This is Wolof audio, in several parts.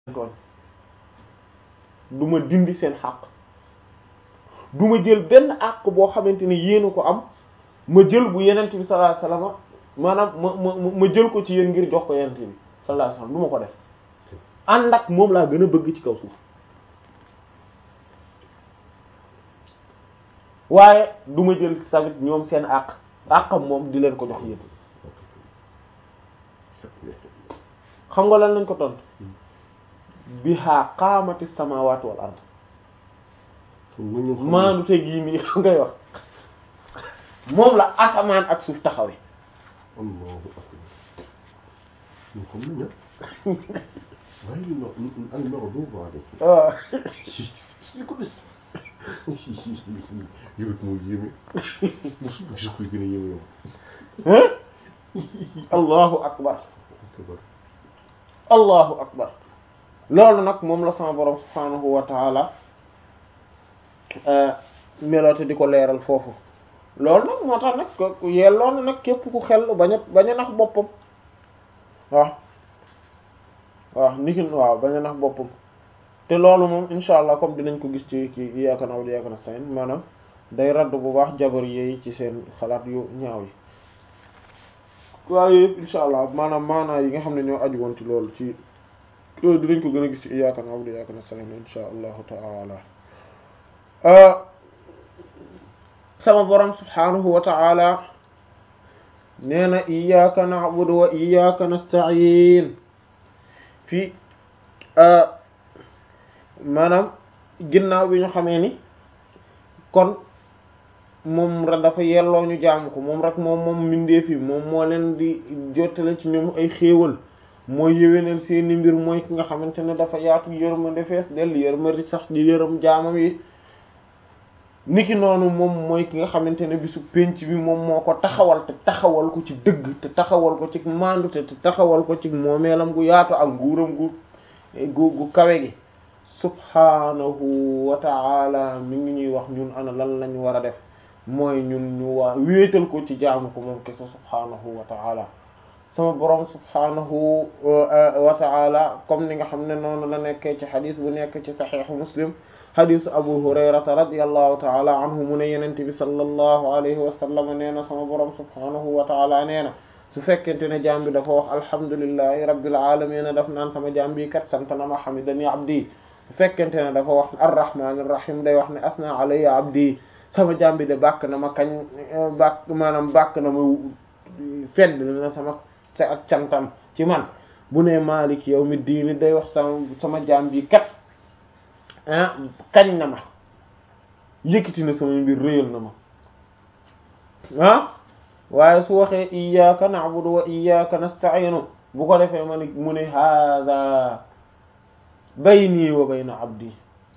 tooñ du ma dindi seen xàq du ma jël benn àq boo xamante ne yéen ko am ma jël bu yenent bi sallallahu alayhi wasallam maanaam ma ma ma jël ko ci yéen ngir jox ko yenent bi sallallahu alayhi wasallam du ma ko def ànd ak moom laa gën a bëgg ci kaw suuf waaye du ma jël tamit ñoom seen àq àqam moom di leen ko jox yéen xam nga lan lañ ko tontu biha qaamati samawati wal ard maanu te gii nii ngay wax moom la asamaan ak suuf taxawe Allahu akbar ñu xam nañu waaye li no al maghdub alayhim waaw li ko bis yow it moo yéeme mosul gis koy gën a yéeme yow allahu akbar akbar allahu akbar loolu nag moom la sama borom subhanahu wa taala meloote di ko leeral foofu loolu nag moo tax nag ko yelloo na nag képp ku xel bañ a bañ a nax boppam waaw waaw niki waaw bañ a nax boppam te loolu moom insha allah comme dinañ ko gis ci ci iyyaka na'budu wa iyyaka nasta'in maanaam day radd bu baax jabar yi ci seen xalaat yu ñaaw yi waaye yëpp insha allah maanaam maanaa yi nga xam ne ñoo aju woon ci loolu ci dinañ ko gën a gis ci iyyaka na'budu wa iyyaka nasta'in insha allahu ta'ala sama borom subhanahu wa ta'ala nee na iyyaka na'budu wa iyyaka nasta'in fii maanaam ginnaaw bi ñu xamee ni kon moom rek dafa yelloo ñu jaamu ko moom rek moom moom mbindeef yi moom moo leen di jottale ci ñoom ay xéewal mooy yéwénal seeni mbir mooy ki nga xamante ne dafa yaatu yërmande fees dell yërmande sax di yërëm jaamam yi niki noonu moom mooy ki nga xamante ne bisu penc bi moom moo ko taxawal te taxawal ko ci dëgg te taxawal ko ci maandu te taxawal ko ci moomeelam gu yaatu ak nguuram gu gu gu kawe gi subhanahu wa ta'ala mi ngi ñuy wax ñun ana lan lañ war a def mooy ñun ñu waa wéetal ko ci jaamu ko moom kese subhanahu wa ta'ala sama borom subhanahu wa ta'ala comme ni nga xam ne noonu la nekkee ci xadis bu nekk ci saxiixu muslim xadisu abu hurayrata radiallahu taala anhu mu ne yenente bi sallallahu alayhi wa sallam nee na sama borom subhanahu wa taala nee na su fekkente ne jaam bi dafa wax alhamdulillahi rabbil alamin daf naan sama jaam bi kat sant na ma hamidani abdi su fekkente ne dafa wax arrahmanir rahim day wax ne asna alayya abdi sama jaam bi de bàkk na ma kañ bàkk maanaam bàkk na ma fedd na sama ak cantam ci man bu ne malik yawmi diini day wax sama sama jaam bi kat ah kañ na ma yëkkati na sama mbir réyal na ma ah waaye su waxee iyyaka na'budu wa iyyaka nasta'inu bu ko defee ma ne mu ne hadha bayni wa bayna abdi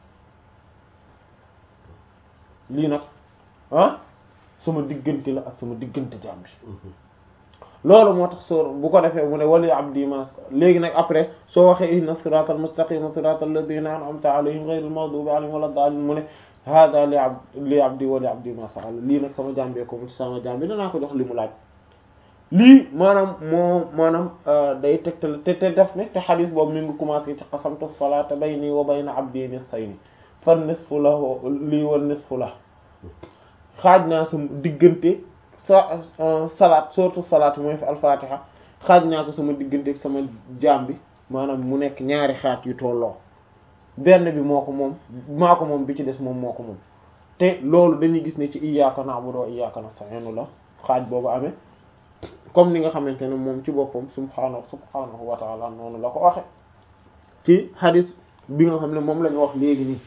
lii nag ah sama diggante la ak sama diggante jaam bi loolu moo tax soo bu ko defee mu ne wali abdi ma léegi nag après soo waxee ihna siratal mustaqima siratal ladina an'amta alayhim ghayril maghdubi alayhim wala daalin mu ne hada li ab li abdi wali abdi ma sa'al lii nag sama jàmbee ko sama jàmbi danaa ko jox li mu laaj lii maanaam moo maanaam day tegtal te te def ne te xadis boobu mi ngi commencé ci qasamtu salata bayni wa bayna abdi nisfayni fa nisfu lahu lii wa nisfu la xaaj naa sama diggante sa salaat surtout salaat mooy fi alfatiha xaaj naa ko sama diggante ak sama jaam bi maanaam mu nekk ñaari xaaj yu tolloo benn bi moo ko moom maa ko moom bi ci des moom moo ko moom te loolu dañuy gis ne ci iyyaka na'budu wa iyyaka nasta'in la xaaj boobu amee comme ni nga xamante ne moom ci boppam subhaanahu subhaanahu wa ta'ala noonu la ko waxe ci hadis bi nga xam ne moom la ñu wax léegi nii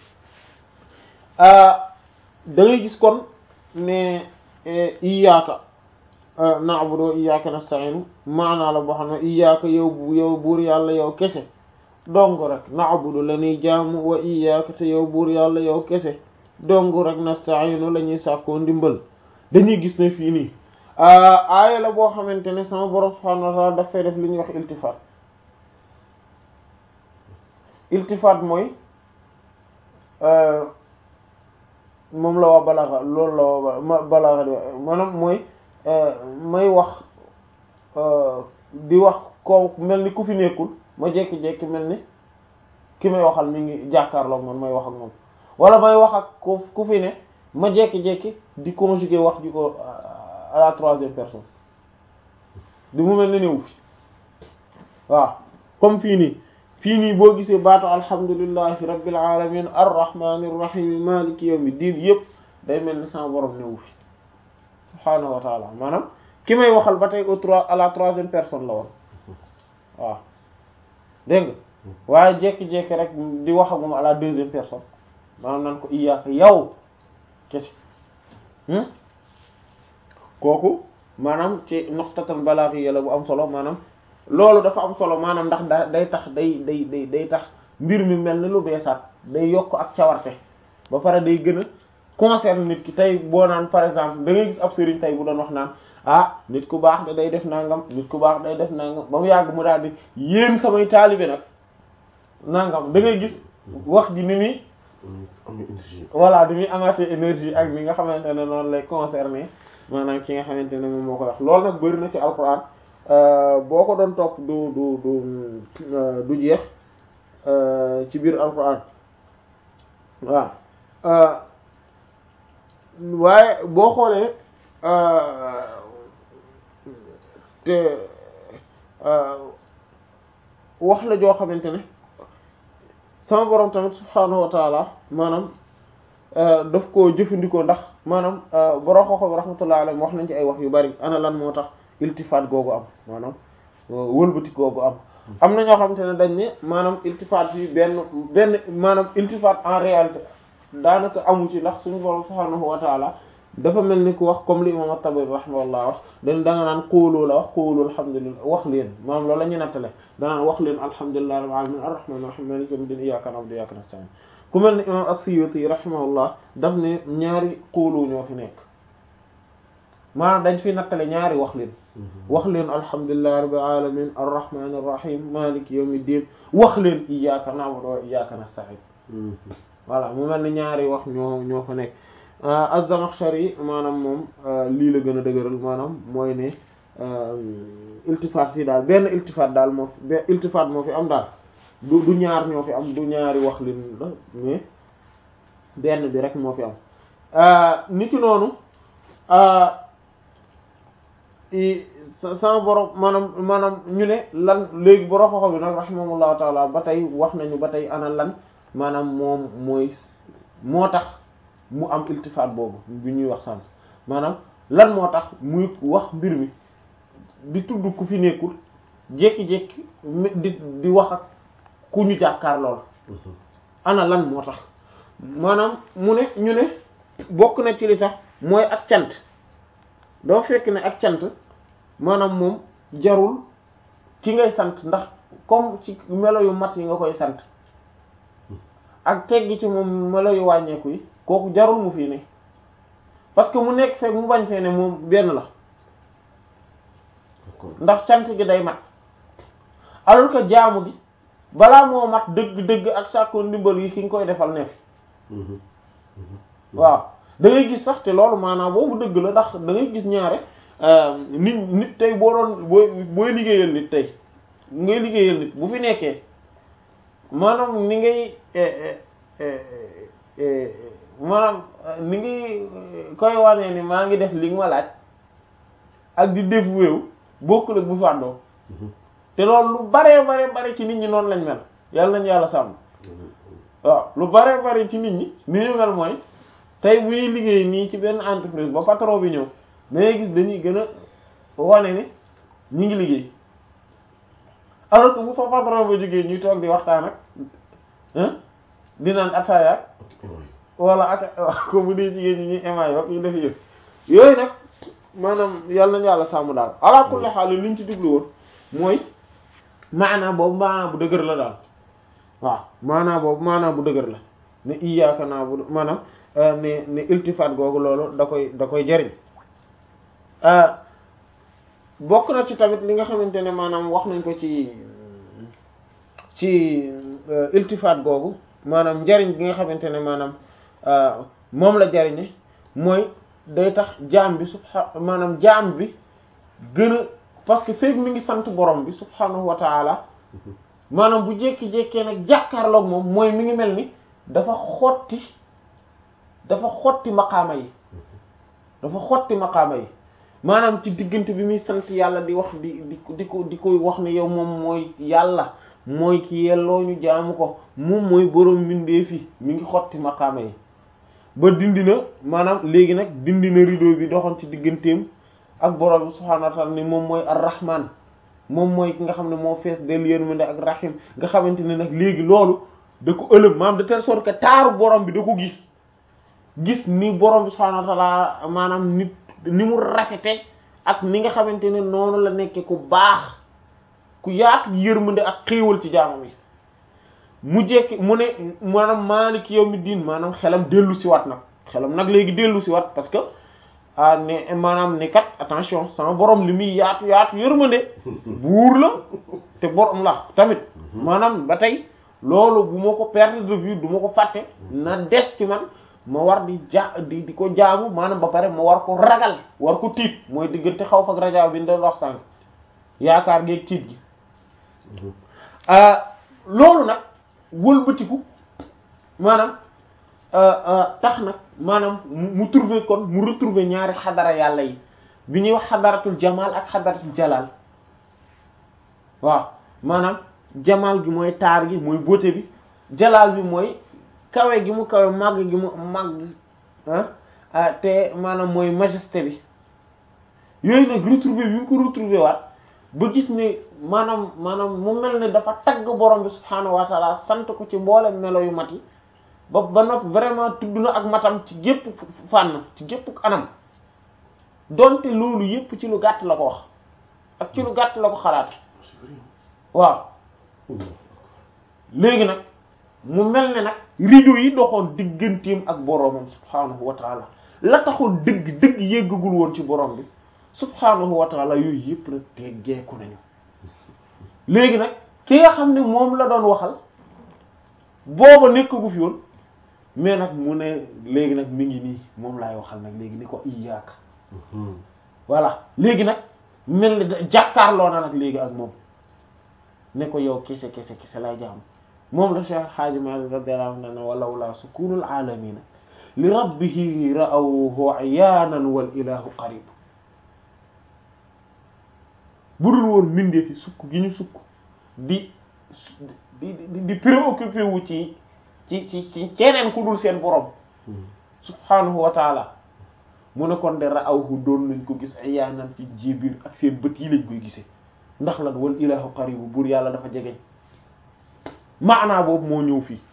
da ngay gis kon ne iyyaka na'budu wa iyyaka nasta'in maanaa la boo xam ne iyyaka yow yow buur yàlla yow kese dong rek na'budu la ñuy jaamu wa iyyaka te yow buur yàlla yow kese dong rek nasta'inu la ñuy sàkkoo ndimbal dañuy gis ne fii nii aaya la boo xamante ne sama borom subhanahu wa ta'ala daf fay def li ñuy wax iltifaat iltifaat mooy moom la waa balaaxa loolu la waa balaaxa di maanaam mooy may wax di wax ko mel ni ku fi nekkul ma jekki-jekki mel ni ki may waxal mi ngi jàkkaarloog man may wax ak moom wala may wax ak ku ku fi ne ma jekki-jekki di conjuguer wax ji ko à la troisième personne di mu mel ne néew fi waaw comme fii nii fii nii boo gisee baatu alhamdulillahi rabbil alamin arrahmanir rahim maliki yawmiddin yëpp day mel ni sama borom néew fi subhaanahu wa taala maanaam ki may waxal ba tey au trois à la troisième personne la woon waaw dégg nga waaye jékki-jékki rek di wax ak moom à la deuxième personne maanaam nan ko iyaaka yow kesi kooku maanaam ci noxtatal balaaxi la bu am solo maanaam loolu dafa am solo maanaam ndax da day tax day day day day tax mbir mi mel ni lu beesaat day yokk ak cawarte ba pare day gën a concerne nit ki tey boo naan par exemple da ngay gis ab sëriñ tey bu doon wax naan ah nit ku baax da day def nangam nit ku baax day def nangam ba mu yàgg mu daal di yéen samay taalibe nag nangam da ngay gis wax ji ni muy am na énergie voilà di muy amaatee énergie ak ni nga xamante ne noonu lay concerné maanaam ki nga xamante ne moom moo koy wax loolu nag bëri na ci alquran boo ko doon topp du du du du jeex ci biir alquran waaw waaye boo xoolee te wax la joo xamante ne sama borom tamit subhaanahu wa taala maanaam daf koo jëfandikoo ndax maanaam borom xooxam rahmatullahi alayhi wax nañ ci ay wax yu bari ana lan moo tax iltifaat googu am maanaam wëlbati googu am am na ñoo xamante ne dañ ne maanaam iltifaat yi benn benn maanaam iltifaat en réalité daanaka amu ci ndax suñu borom subhaanahu wa taala dafa mel ni ku wax comme li imam at-Tabari rahimahullah wax dañ da nga naan quulu la wax quulu alhamdulillah wax leen maanaam loolu la ñu nattale danaan wax leen alhamdulillahi rabbil alamin arrahmanir rahim maliki yawmiddin iyyaka na'budu wa iyyaka nasta'in ku mel ni imam as-Suyuti rahimahullah daf ne ñaari quulu ñoo fi nekk maanaam dañ fi nattale ñaari wax leen wax leen alhamdulillahi rabbil alamin arrahmanir rahim maliki yawmiddin wax leen iyyaka na'budu wa iyyaka nasta'in voilà mu mel ni ñaari wax ñoo ñoo fa nekk Az-Zamakhshari maanaam moom lii la gën a dëgëral maanaam mooy ne iltifaat fii daal benn iltifaat daal moo fi benn iltifaat moo fi am daal du du ñaar ñoo fi am du ñaari wax lin la mais benn bi rek moo fi am ni ki noonu sama borom maanaam maanaam ñu ne lan léegi borom xoxo bi nag rahimahullahu taala ba tey wax nañu ba tey ana lan maanaam moom mooy moo tax mu am iltifaat boobu bi ñuy wax sànq maanaam lan moo tax muy wax mbir mi di tudd ku fi nekkul jékki-jékki di di wax ak ku ñu jàkkaar lool ana lan moo tax maanaam mu ne ñu ne bokk na ci li tax mooy ak cant doo fekk ne ak cant maanaam moom jarul ki ngay sant ndax comme ci melo yu mat yi nga koy sant ak teggi ci moom melo yu wàññeeku yi kooku jarul mu fii ne parce que mu nekk fekk mu bañ fee ne moom benn la ndax cant gi day mat alors que jaamu gi balaa moo mat dëgg-dëgg ak sàkkoo ndimbal yi ki nga koy defal ne fi waaw da ngay gis sax te loolu maanaam boobu dëgg la ndax da ngay gis ñaare nit nit tey boo doon booy booy liggéeyal nit tey ngay liggéeyal nit bu fi nekkee maanaam ni ngay maanaam ni ngi koy wanee ni maa ngi def li nga ma laaj ak di def wéew bokkul ak bu fàddoo te loolu lu bare bare bare ci nit ñi noonu lañ mel yàlla nañ yàlla sàmm waaw lu bare bare ci nit ñi ni ñu mel mooy tey bu ñuy liggéey nii ci benn entreprise ba patron bi ñëw dangay gis dañuy gën a wane ni ñi ngi liggéey alors que bu fa patron ba jógee ñuy toog di waxtaan ak di naan ataaya wala ak ko bu dee jigéen ñi ñuy émaay wax ñu def yëf yooyu nag maanaam yàlla nañu yàlla sàmm daal ala kulli xaal liñ ci diglu woon mooy maanaam boobu maanaam bu dëgër la daal waaw maanaam boobu maanaam bu dëgër la ne iyyaka na'budu maanaam ne ne iltifaat googu loolu da koy da koy jariñ bokk na ci tamit li nga xamante ne maanaam wax nañ ko ci ci iltifaat googu maanaam njariñ bi nga xamante ne maanaam moom la jariñe mooy day tax jaam bi subha maanaam jaam bi gën a parce que feek mi ngi sant borom bi subhanahu wa taala maanaam bu jékki-jékkee nag jàkkaarloog moom mooy mi ngi mel ni dafa xotti dafa xotti maqaama yi dafa xotti maqaama yi maanaam ci diggante bi muy sant yàlla di wax di di di ko di koy wax ne yow moom mooy yàlla mooy ki yelloo ñu jaamu ko moom mooy boroom mbindeef yi mi ngi xotti maqaama yi ba dindi na maanaam léegi nag dindi na rideau bi doxoon ci digganteem ak boroom bi subhaanahu wa ta'ala ni moom mooy ar-rahman moom mooy ki nga xam ne moo fees del yërmande ak rahim nga xamante ne nag léegi loolu da ko ëlëb maanaam de telle sorte que taaru borom bi da ko gis gis ni borom bi subhaanahu wa ta'ala maanaam nit ni mu rafete ak ni nga xamante ne noonu la nekke ku baax ku yaatu yërmande ak xéewal ci jaamam yi mu jekki mu ne maanaam maaliki yawmi diin maanaam xelam dellu si waat nag xelam nag léegi dellu si waat parce que ah ne maanaam ne kat attention sama borom li muy yaatu yaatu yërmande buur la te borom la tamit maanaam ba tey loolu bu ma ko perdre de vue du ma ko fàtte na des ci man ma war di ja di di ko jaamu maanaam ba pare ma war ko ragal war ko tiit mooy diggante xaw fak rajo bi ñu doon wax sànq yaakaar geeg tiit gi loolu nag wëlbatiku maanaam tax nag maanaam mu trouver kon mu retrouver ñaari xadara yàlla yi bi ñuy wax xadaratul jamal ak xadaratul jalal waaw maanaam jamal gi mooy taar gi mooy beauté bi jalal bi mooy kawe gi mu kawe màgg gi mu màgg ah te maanaam mooy majesté bi yooyu nag retrouver bi mu ko retrouver waat ba gis ne maanaam maanaam mu mel ne dafa tagg borom bi subhaanahu wa taala sant ko ci mboolem melo yu mat yi ba ba nopp vraiment tudd na ak matam ci gépp fànn ci gépp anam donte loolu yépp ci lu gàtt la ko wax ak ci lu gàtt la ko xalaat waaw léegi nag mu mel ne nag rideau yi doxoon digganteem ak boromam subhaanahu wa taala la taxoon dëgg dëgg yéggagul woon ci borom bi subhaanahu wa taala yooyu yëpp nag teggeeku nañu léegi nag ki nga xam ne moom la doon waxal booba nekkagu fi woon mais nag mu ne léegi nag mi ngi nii moom laay waxal nag léegi ni ko iyaaka voilà léegi nag mel ni jàkkaarloo na nag léegi ak moom ne ko yow kese kese kese lay jaam moom la Cheikh Hadji Malick radiyallahu anhu ne walaw la sukunul alamina li rabbihi ra'awhu ayaanan wal ilahu qarib budul woon mindee fi sukk gi ñu sukk di di di di préoccupé wu ci ci ci ci keneen ku dul seen borom subhanahu wa taala mu ne kon de ra'awhu doon nañ ko gis ayaanan ci jébir ak seen bët yi lañ koy gisee ndax lan wal ilahu qaribu buur yàlla dafa jegeñ maanaa boobu moo ñëw fii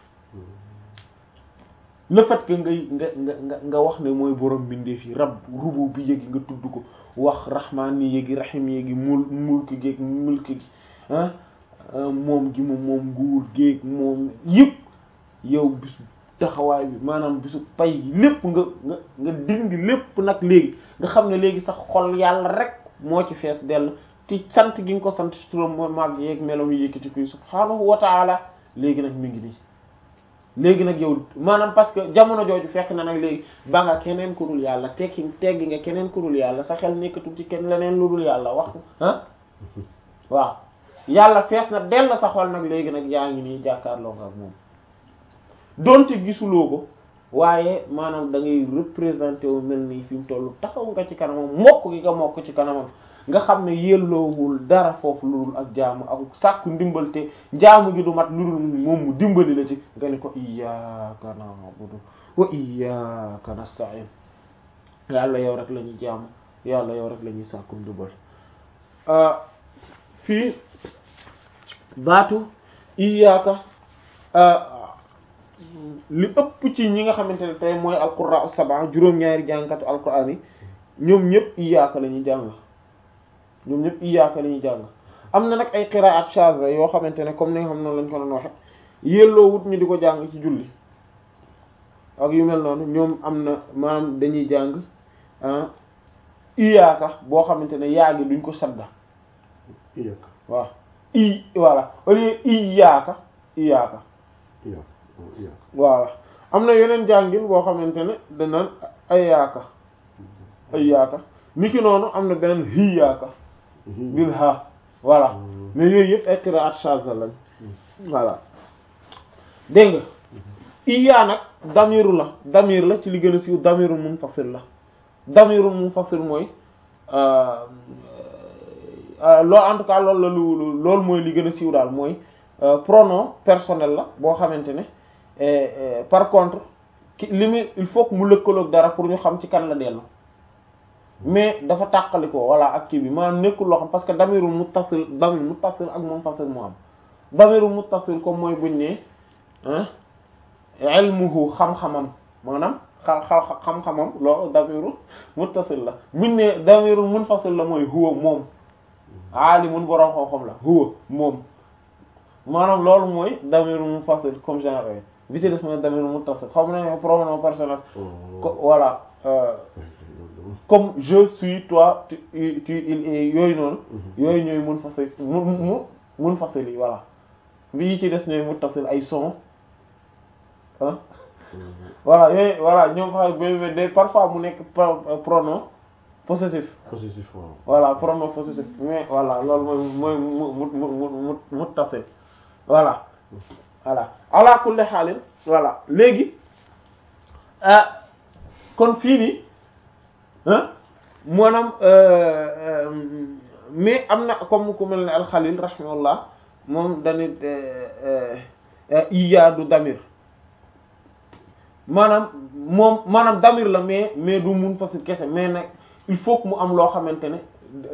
le fait que ngay nga nga nga nga wax ne mooy borom mbindeef yi rab rubu bi yéegi nga tudd ko wax rahmaan ni yéegi rahim yéegi mul mulk géeg mulk gi ah moom gi moom moom nguur géeg moom yëpp yow bisu taxawaay bi maanaam bisu pay gi lépp nga nga nga dindi lépp nag léegi nga xam ne léegi sax xol yàlla rek moo ci fees dell ci sant gi nga ko sant ci turam mooy màgg yeeg melom yi yëkkati koy subhaanahu wa taala léegi nag mi ngi nii léegi nag yow maanaam parce que jamono jooju fekk na nag léegi ba nga keneen ku dul yàlla tekki teggi nga keneen ku dul yàlla sa xel nekkatul ci kenn leneen lu dul yàlla wax ah waaw yàlla fees na dell sa xol nag léegi nag yaa ngi nii jàkkaarloo nga ak moom donte gisuloo ko waaye maanaam da ngay représenté wu mel nii fi mu toll taxaw nga ci kanamam mokk gi nga mokk ci kanamam nga xam ne yelloowul dara foofu lu dul ak jaamu ak sàkku ndimbal te jaamu gi du mat lu dul moom mu dimbali la ci nga ne ko iyyaka na'budu wa iyyaka nasta'in yàlla yow rek la ñuy jaamu yàlla yow rek la ñuy sàkku ndimbal fii baatu iyyaka li ëpp ci ñi nga xamante ne tey mooy alqurra as-sab'a juróom-ñaari jàngkatu alquraan yi ñoom ñëpp iyyaka la ñuy jàng ñoom ñëpp iyaaka la ñuy jàng am na nag ay qiraat shaza yoo xamante ne comme ni nga xam noonu lañ ko doon waxe yelloo wut ñu di ko jàng ci julli ak yu mel noonu ñoom am na maanaam dañuy jàng iyaaka boo xamante ne yaa gi duñ ko sadda iyaaka waaw i voilà au lieu iyaaka iyaaka iyaaka iyaaka voilà am na yeneen jàngin boo xamante ne danaan ayaaka ayaaka niki noonu am na beneen hiyaaka bil ha voilà mais yooyu yëpp ay qiraat shaza lañ voilà dégg nga iya nag damiru la damir la ci li gën a siiw damiru munfasil la damiru munfasil mooy loolu en tout cas loolu la lu loolu mooy li gën a siiw daal mooy pronom personnel la boo xamante ne par contre ki li muy il faut que mu lëkkaloog dara pour ñu xam ci kan la dellu mais dafa tàqali ko voilà ak kii bi maanaam nekkul loo xam parce que damiru muttasil damir muttasil ak munfasil moo am damiru muttasil comme mooy buñ ne ilmuhu xam-xamam maanaam xa xa xam-xamam loolu damiru muttasil la buñ ne damiru munfasil la mooy huwa moom aalimun boroom xam-xam la huwa moom maanaam loolu mooy damiru munfasil comme genre bi ci des mooy damiru muttasil xam nañu pronom personnel ko voilà comme je suis toi tu tu il est yooyu noonu yooyu ñooy munfasil mu mu munfasil yi voilà bi yi ci des ñooy muttasil ay son ah voilà yooyu voilà ñoom fa de parfois mu nekk pronom possessif possessif waaw voilà pronom possessif mais voilà loolu mooy mooy mu mu mu mu muttasil voilà voilà ala kulli xaalin voilà léegi ah kon fii nii ah maanaam mais am na comme ku mel ne alxalil rahimahullah moom danit iya du damir maanaam moom maanaam damir la mais mais du mun fasil kese mais nag il faut que mu am loo xamante ne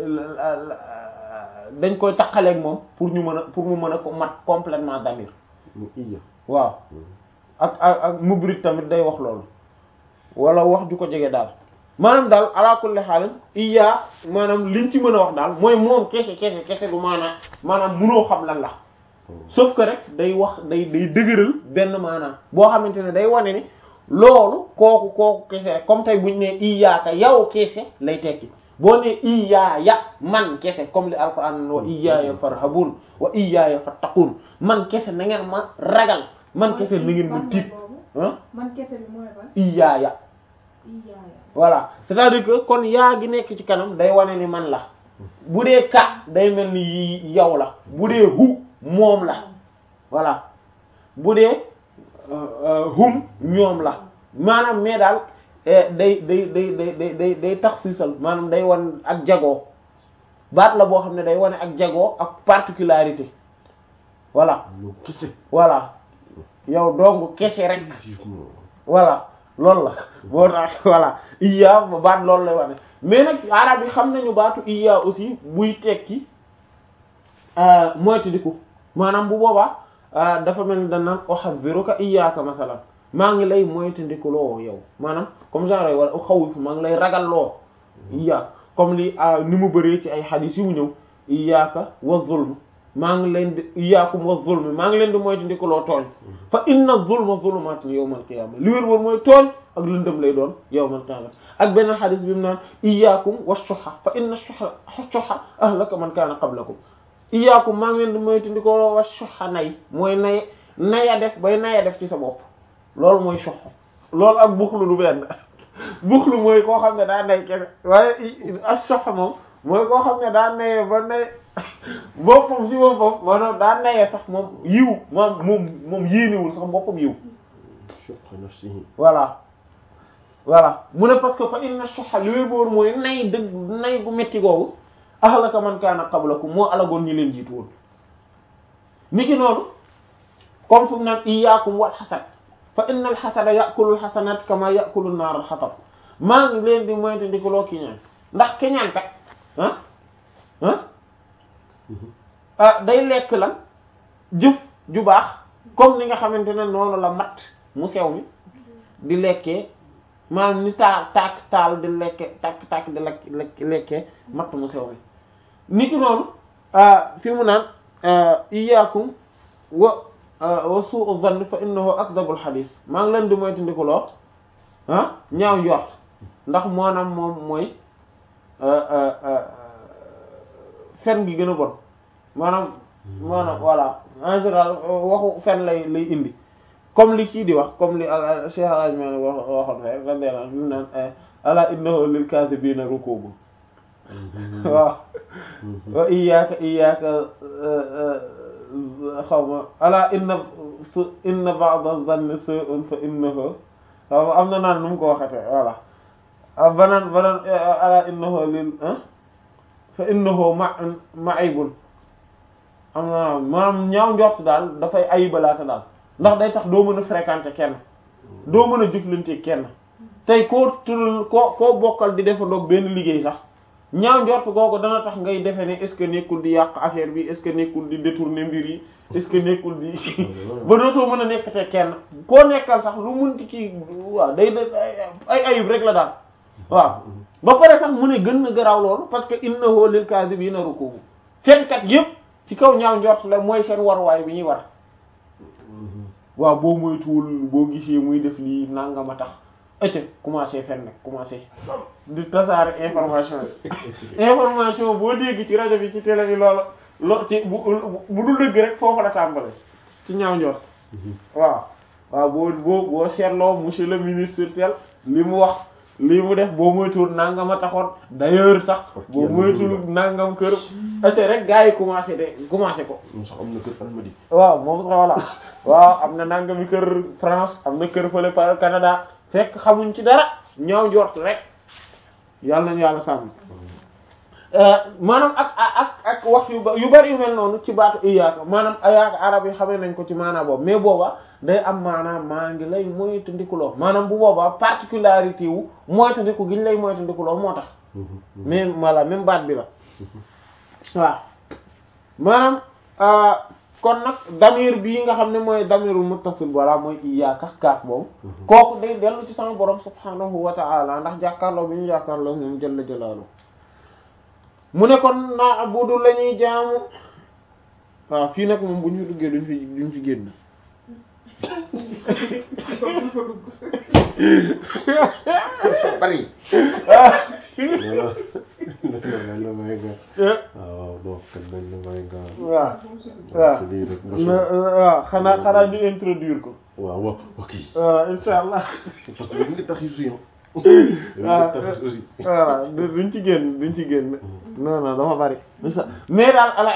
dañ koy taqaleeg moom pour ñu mën a pour mu mën a ko mat complètement damir mu iya waaw ak ak ak mubrik tamit day wax loolu wala wax ju ko jege daal maanaam daal ala kulli xaalin iya maanaam liñ ci mën a wax daal mooy moom kese kese kese du maanaam maanaam munoo xam lan la sauf que rek day wax day day dëgëral benn maanaam boo xamante ne day wane ni loolu kooku kooku kese rek comme tey buñ ne iyaaka yow kese lay tekki boo ne iyaaya man kese comme li alquran wa iyaaya farhabun wa iyaaya fattaqun man kese na ngeen ma ragal man kese na ngeen ma tiit ah man kese bi mooy ban iyaaya iyaaya voilà c'est-à-dire que kon yaa gi nekk ci kanam day wane ni man la bu dee ka day mel ni yow la bu dee hu moom la voilà bu dee hum ñoom la maanaam mais daal day day day day day day day tax siisal maanaam day wan ak jagoo baat la boo xam ne day wane ak jagoo ak particularité voilà lu kese voilà yow dong kese rek effectivement voilà loolu la boo tax voilà iya baat loolu lay wane mais nag arab yi xam nañu baatu iya aussi buy tekki moytandiku maanaam bu boobaa dafa mel ni dañ naan uhadhiruka iyyaka masalan maa ngi lay moytandiku loo yow maanaam comme genre wala uxawifu maa ngi lay ragal loo iya comme li ni mu bëree ci ay xadiis yu mu ñëw iyyaka wa zulm maa ngi leen di iyyakum wa zulm maa ngi leen di moytandiku loo tooñ fa inna zulma zulumatun yawmal qiyamah li wér woon mooy tooñ ak lëndëm lay doon yawmal qiyamah ak beneen xadis bi mu naan iyyakum wa shuhha fa inna shuhha shuhha ahlaka man kaana qablakum iyyakum maa ngi leen di moytandiku loo wa shuhha nay mooy nay naya def bay naya def ci sa bopp loolu mooy shuhha loolu ak buxlu du benn buxlu mooy koo xam ne daa nay kese waaye ak shuhha moom mooy koo xam ne daa naye ba nay boppam ci boppam maanaam daa naye sax moom yiw moom moom moom yéenewul sax boppam yiw shuhha nafsihi voilà voilà mu ne parce que fa inna shuhha li wér boor mooy nay dëgg nay gu metti googu ahlaka man kaana qablakum moo alagoon ñi leen jiitu woon niki noonu comme fu mu naan iyyakum wal hasad fa inna al hasada ya'kulu al hasanat kama ya'kulu an-nar al hatab maa ngi leen di moyte ndi ko loo kiñaan ndax kiñaan kat ah ah ah day lekk lan jëf ju baax comme ni nga xamante ne noonu la mat mu sew mi di lekkee maanaam ni taal tàkk taal di lekke tàkk tàkk di lekk lekk lekkee matt mu sew mi niki noonu fi mu naan iyyakum wa wa su'u dhann fa innahu akdhabul hadith maa ngi leen di moytu ndikuloo ah ñaaw njort ndax maanaam moom mooy fen gi gën a bon maanaam maanaam voilà en général waxu fen lay lay indi comme li kii di wax comme li Cheikh Al Hadj Malick wax waxoon fee radiyallahu anhu naan ala innahu lil kadhibina rukubun waaw wa iyyaka iyyaka xaw ma ala inna su inna ba'da zanni su'un fa innahu xaw ma am na naan nu mu ko waxate voilà ah banaan banaan ala innahu lil fa innahu ma ma'ibun am na maanaam ñaaw njort daal dafay ayibalaate daal ndax day tax doo mën a fréquenter kenn doo mën a jëflante kenn tey koo tural koo koo bokkal di defandoog benn liggéey sax ñaaw njort googu dana tax ngay defe ne est-ce que nekkul di yàq affaire bi est-ce que nekkul di détourner mbir yi est-ce que nekkul di ba dootoo mën a nekkate kenn koo nekkal sax lu munti ci waaw day da ay ayib rek la daal waaw ba pare sax mu ne gën na garaaw loolu parce que innahu lil kadhibina rukubu fenkat yépp ci kaw ñaaw njort la mooy seen waruwaay bi ñuy war waaw boo moytuwul boo gisee muy def lii nangama tax ëcc commencé fen nag commencé di tasaare information yi information boo dégg ci rajo bi ci télé bi loolu lo ci bu bu dul dëgg rek foofu la tàmbale ci ñaaw njort waaw waaw boo boo boo seetloo monsieur le ministre tel li mu wax lii mu def boo moytuwul nangama taxoon d'ailleurs sax boo moytuwul nangam kër ëcc rek gars yi commencé de commencé ko moom sax am na kër almadi waaw moom sax voilà waaw am na nangami kër France am na kër fële par Canada fekk xamuñ ci dara ñaaw njort rek yàlla nañu yàlla sàmm maanaam ak ak ak wax yu ba yu bari yu mel noonu ci baatu iyaaka maanaam iyaaka arab yi xamee nañ ko ci maanaam boobu mais booba day am maanaam maa ngi lay moytandikuloo maanaam bu boobaa particularité wu moytandiku gi ñu lay moytandikuloo moo tax mais voilà même baat bi la waaw maanaam kon nag damir bii nga xam ne mooy damirul muttasil walla mooy iyaaka kaaf boobu kooku day dellu ci sama borom subhanahu wa ta'ala ndax jàkkaarloo bi ñu jàkkaarloo moom jalla jalaalu mu ne kon naa abudu la ñuy jaamu waaw fii nag moom bu ñu duggee duñ fi duñ fi génn bari waaw nañ la may nga waaw bon kan nañ la may nga waaw waaw lii rek waaw xanaa xanaa ñu introduire ko waaw waaw ok waaw insha allah parce que dañ ngi tax yu si yow waaw tax aussi voilà duñ ci génn duñ ci génn non non dafa bari insha mais daal ala